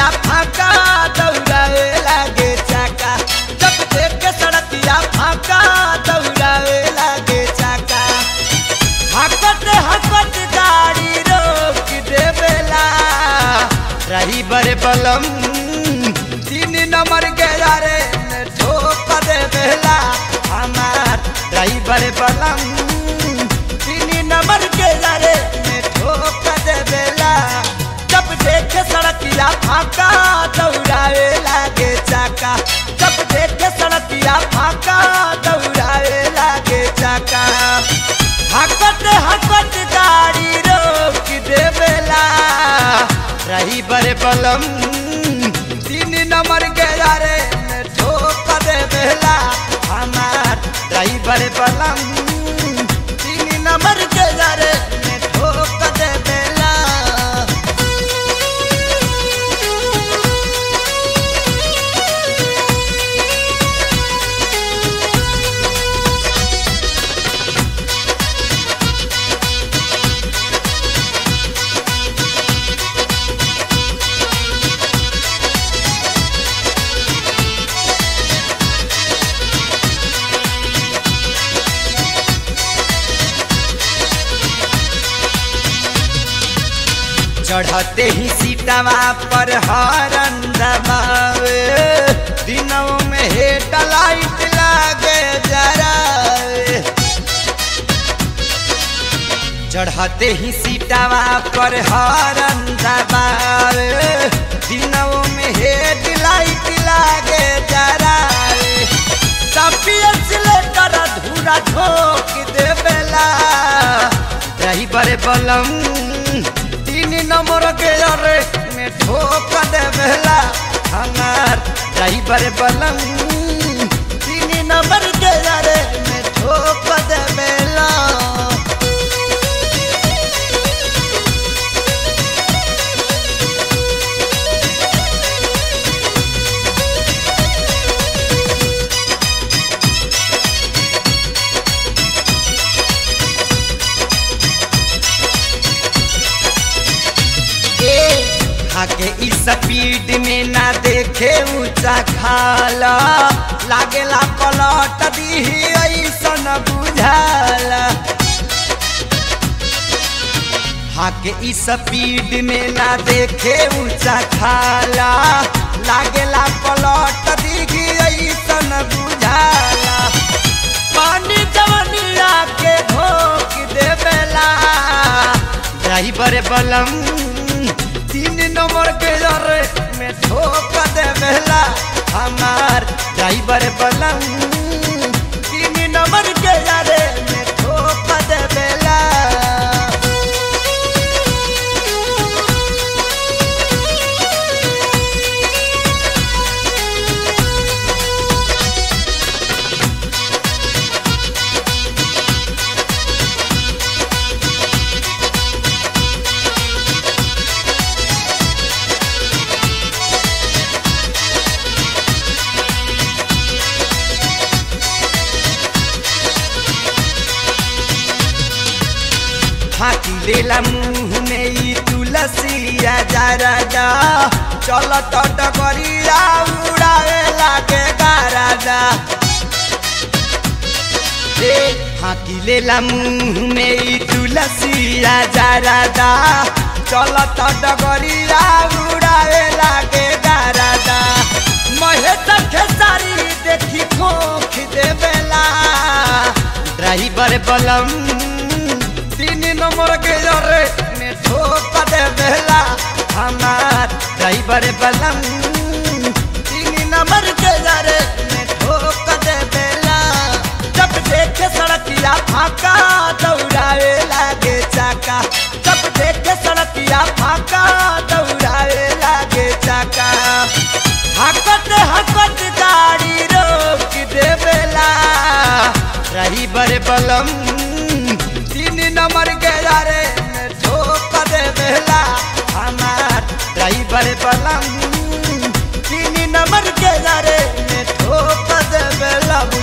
सड़किया फाका दौड़ावे लागे चाका जब देखे सड़किया फाका दौड़ावे लागे चाका हकत हकत गाड़ी रोक देवेला रही बड़े बलम तीन नंबर के यारे में ठोक देवेला हमार रही बड़े बलम तीन नंबर के यारे में ठोक देवेला जब देखे सड़किया फाका दौड़ावे लागे चाका जब देखे सड़किया फाका दौड़ावे लागे चाका हकत हकत गाड़ी रोक देवेला रही बड़े बलम तीन नंबर के यारे में ठोक देवेला हमार रही बड़े बलम तीन नंबर के यारे में ठोक देवेला चढ़ते ही सीतावा पर हरन दबावे दिनों में हेड लाइट लागे जरावे चढ़ते ही सीतावा पर हरन दबावे दिनों में हेड लाइट लागे जरावे तपियत लेकर धूरा झोंक देवेला रही बड़े बलम तीन नंबर के अरे में ठोक देवेला हमार रही बड़े बलम तीन नंबर के अरे में ठोक देवेला आगे इस स्पीड में ना देखे ऊंचा खाला लागेला पलट दी ऐसन बुझाला आगे इस स्पीड में ना देखे ऊंचा खाला लागेला पलट दी ऐसन बुझाला पानी जवनिया के धोक देवेला ड्राइवर बलम तीन नंबर के जरे में ठोक देवेला हमार ड्राइवर बलम तीन नंबर के जरे में ठोक देवेला फाकी लेला मुंह में ई तुलसिया जरा जा चल तो डगरिया उड़ावे लागे गाराजा रे फाकी लेला मुंह में ई तुलसिया जरा जा चल तो डगरिया उड़ावे लागे गाराजा महेश खेसारी देखी खोख देवेला ड्राइवर बलम तीन नंबर के जरे में ठोक देवेला हमार ड्राइवर बलम तीन नंबर के जरे में ठोक देवेला जब देखे सड़किया फाका दौड़ावे लागे चाका जब देखे सड़किया फाका दौड़ावे लागे चाका हकत हकत गाड़ी रोक देवेला रही बड़े बलम तीन नंबर के यारे में ठोक देवेला हमार ड्राइवर बलम तीन नंबर के यारे में